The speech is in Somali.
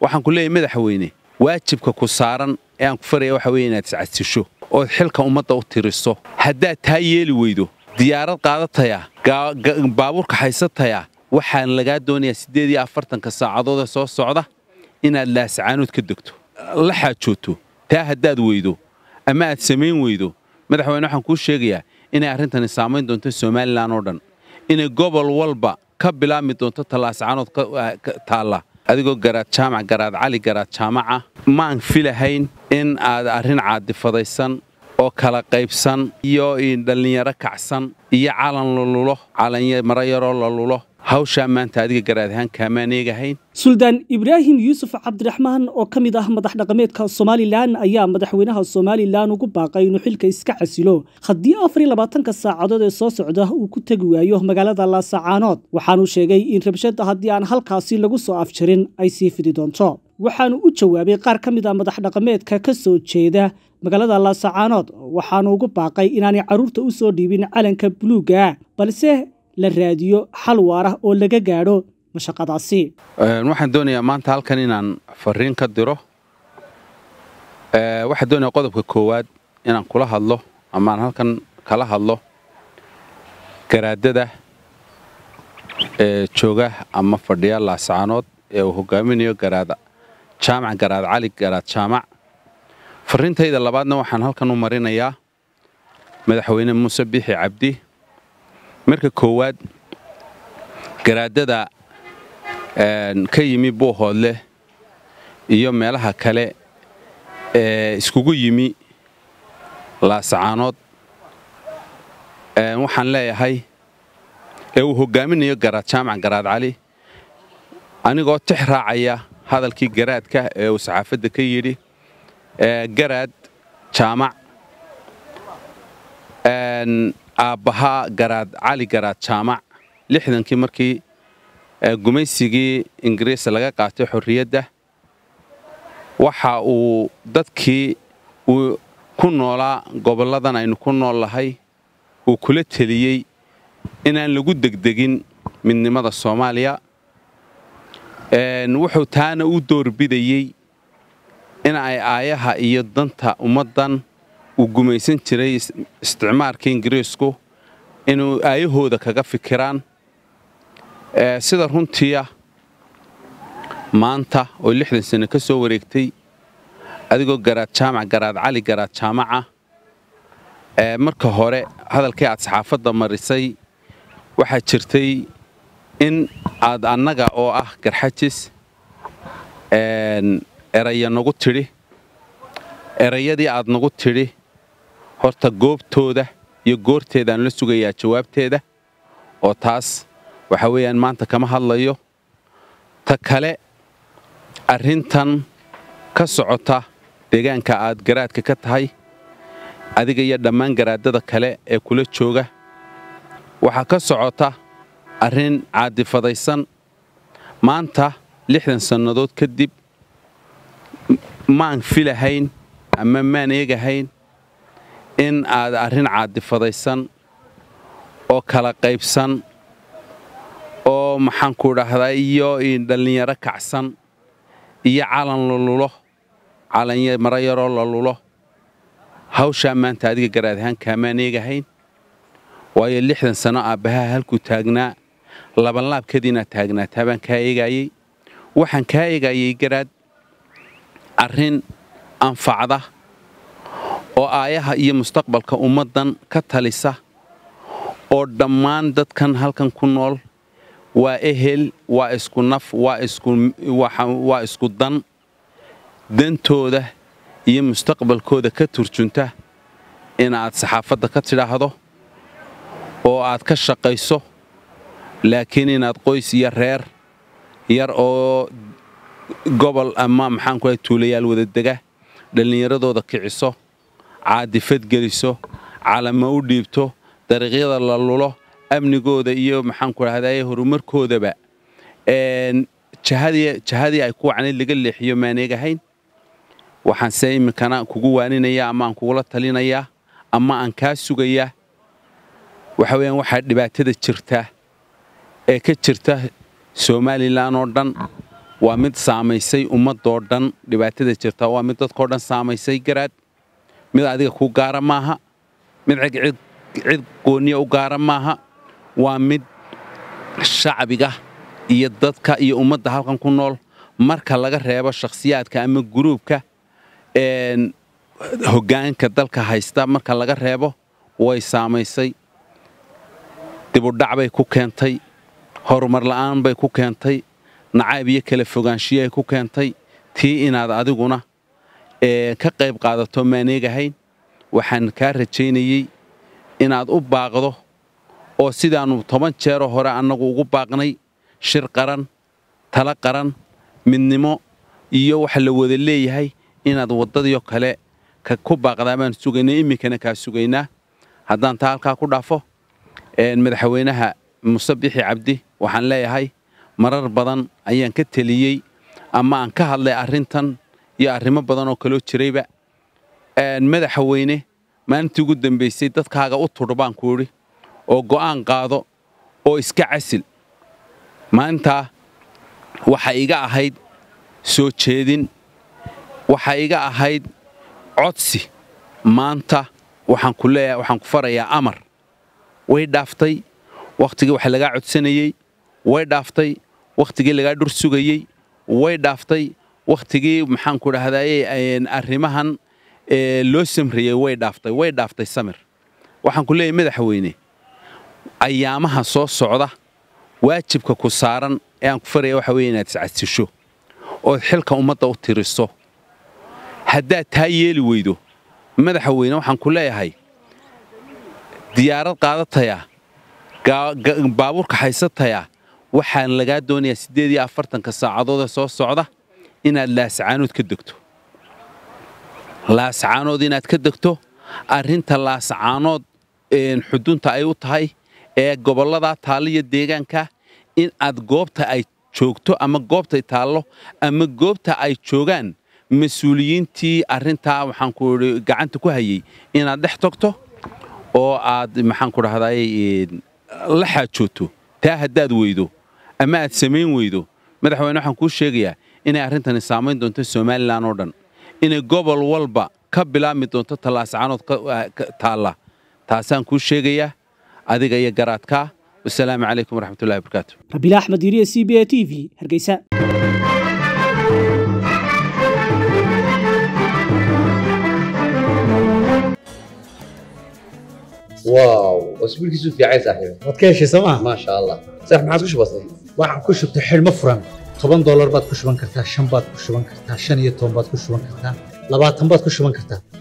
waxaan ku leeyahay madaxweyne waajibka ku saaran ee aan ku faraya waxa weeye inaad iscasisho ood xilka ummadda u tiriso haddaad taa yeeli weydo diyaarad qaadataya baabuurka haysataya waxaan lagaa doonayaa siddeed iyo afartanka saacadood ee soo socda inaad laascaanood ka degto la xaajooto taa haddaad weydo ama aad samayn weydo madaxweyne waxaan kuu sheegayaa inay arrintani saamayn doonto somalilan oo dhan inay gobol walba ka bilaabmi doonto tallaascaanood taalla adigoo garaad jaamac garaad cali garaad jaamaca maan filahayn in aad arrin caadifadaysan oo kala qaybsan iyo dhallinyaro kacsan iyo calan lalulo calanmaro yaroo la lulo hawshaa maanta adiga garaad ahaan kaamaan eegahayn suldaan ibraahim yuusuf cabdiraxmaan oo ka mid ah madax dhaqameedka somalilan ayaa madaxweynaha somalilan ugu baaqay inuu xilka iska xasilo haddii afar iyo labaatanka saacadood ee soo socda uu ku tegi waayo magaalada laasacaanood waxaanuu sheegay in rabshada haddii aan halkaasi lagu soo afjarin ay sii fidi doonto waxaanu u jawaabay qaar ka mid a madax dhaqameedka ka soo jeeda magaalada laasacaanood waxaanu ugu baaqay inaanay carruurta u soo dhiibin calanka buluuga balse la raadiyo xal waara oo laga gaadho mashaqadaasi waxaan doonayaa maanta halkan inaan fariin ka diro waxaan doonayaa qodobka koowaad inaan kula hadlo ama aan halkan kala hadlo garaadada ee jooga ama fadhiya laasacaanood ee uu hogaaminayo garaad jaamac garaad cali garaad jaamac fariintayda labaadna waxaan halkan u marinayaa madaxweyne muuse biixi cabdi marka koowaad garaadada ka yimi buuhoodleh iyo meelaha kale ee iskugu yimi laasacaanood waxaan leeyahay ee uu hogaaminayo garaad jaamac garaad cali anigoo tix raacaya hadalkii garaadka ee uu saxaafadda ka yidhi garaad jaamac aabbahaa garaad cali garaad jaamac lixdankii markii gumaysigii ingiriis laga qaatay xorriyadda waxa uu dadkii uu ku noolaa gobolladan aynu ku nool lahay uu kula teliyey inaan lagu degdegin midnimada soomaaliya wuxuu taana u doorbidayey in ay aayaha iyo danta ummaddan uu gumaysan jiray isticmaarka ingiriisku inuu aayahooda kaga fikiraan sida runtiia maanta oo lixdan sano ka soo wareegtay adigoo garaad jaamac garaad cali garaad jaamaca marka hore hadalkii aad saxaafadda marisay waxaa jirtay in aad annaga oo ah garxajis eraya nagu tidhi erayadii aad nagu tidhi horta goobtooda iyo goorteedaan la sugayaa jawaabteeda oo taas waxa weeyaan maanta kama hadlayo ta kale arrintan ka socota deegaanka aad garaadka ka tahay adiga iyo dhammaan garaadada kale ee kula jooga waxaa ka socota arrin caadifadaysan maanta lixdan sannadood kadib maan filahayn ama maan eegahayn in aad arrin caadifadaysan oo kala qaybsan oo maxaanku dhahdaa iyo dhallinyaro kacsan iyo calan la lulo calanmaro yaroo la lulo hawshaa maanta adiga garaad ahaan kaamaan eegahayn waayo lixdan sano aabbahaa halkuu taagnaa labanlaabkadiinaad taagnaataa baan kaa eegaayey waxaan kaa eegaayey garaad arrin anfacda oo aayaha iyo mustaqbalka ummaddan ka talisa oo dhammaan dadkan halkan ku nool waa ehel waa isku naf waa isku dan dantooda iyo mustaqbalkooda ka turjunta inaad saxaafadda ka tidhaahdo oo aad ka shaqayso laakiin inaad qoys iyo reer yar oo gobol ama maxaanku tuulayaal wadadega dhallinyaradooda kiciso caadifad geliso calamo u dhiibto dariiqyada la lulo amnigooda iyo maxaanku dhahdaye horumarkoodaba jahadii ay ku wacnayd laga leexiyo maaneegahayn waxaanse iminkana kugu waaninaya ama aan kugula talinayaa ama aan kaa sugayaa waxa weyaan waxaa dhibaatada jirta ee ka jirta somalilan oo dhan waa mid saamaysay ummadoo dhan dhibaatada jirta waa mid dadkao dhan saamaysay garaad mid adiga ku gaara maaha mid cid gooniya u gaara maaha waa mid shacbiga iyo dadka iyo ummadda halkan ku nool marka laga reebo shakhsiyaadka ama guruubka hoggaanka dalka haysta marka laga reebo way saamaysay dibudhac bay ku keentay horumar la'aan bay ku keentay nacayb iyo kala fogaanshiyaay ku keentay tii inaad adiguna ka qayb qaadato maaneegahayn waxaan kaa rajaynayey inaad u baaqdo oo sidaannu toban jeeroo hore annagu ugu baaqnay shir qaran tala qaran midnimo iyo waxa la wada leeyahay inaad waddadiio kale ku baaqdaa baan sugaynay iminkana kaa sugaynaa haddaan taa halkaa ku dhaafo madaxweynaha muse bixi cabdi waxaan leeyahay marar badan ayaan ka teliyey ama aan ka hadlay arrintan iyo arrimo badan oo kaloo jirayba madaxweyne maalintii ugu dambaysay dadkaaga u tudh baan ku idhi oo go'aan qaado oo iska casil maalintaa waxa iga ahayd soo jeedin waxa iga ahayd codsi maanta waxaan ku leeyahay waxaan ku farayaa amar way dhaaftay wakhtigii wax lagaa codsanayey way dhaaftay wakhtigii lagaa dhur sugayey way dhaaftay wakhtigii maxaanku dhahdaye arrimahan loo samriyey way dhaaftay way dhaaftay samir waxaan ku leeyahay madaxweyne ayaamaha soo socda waajibka ku saaran ee aan ku faraya waxa weye inaad iscasisho ood xilka ummadda u tiriso haddaad taa yeeli weydo madaxweyne waxaan ku leeyahay diyaarad qaadataya baabuurka haysataya waxaan lagaa doonayaa siddeed iyo afartanka saacadoodee soo socda inaad laascaanood ka degto laascaanood inaad ka degto arrinta laascaanood xudunta ay u tahay ee gobollada taalliya deegaanka in aad goobta ay joogto ama goobtay taallo ama goobta ay joogaan mas-uuliyiintii arrintaa waxaanku idhi gacanta ku hayey inaad dhex tagto oo aad maxaanku dhahdaay la xaajooto taa haddaad weydo ama aad samayn weydo madaxweyne waxaan kuu sheegayaa inay arrintani saamayn doonto somalilan oo dhan inay gobol walba ka bilaabmi doonto tallaascaanood taalla taasaan kuu sheegayaa adiga iyo garaadkaa wasalaamu calaykum waraxmatullahi wabarakaatu rabiila axmed yiriye c b a t v hargeysa واو اسبوعك في عايز صاحبي waad ka heshay sooma ما شاء الله صح ما عاد كش بسيط waxaan ku shubtay xidhmo furan toban doolar baad ku shuban kartaa shan baad ku shuban kartaa shan iyo toban baad ku shuban kartaa labaatan baad ku shuban kartaa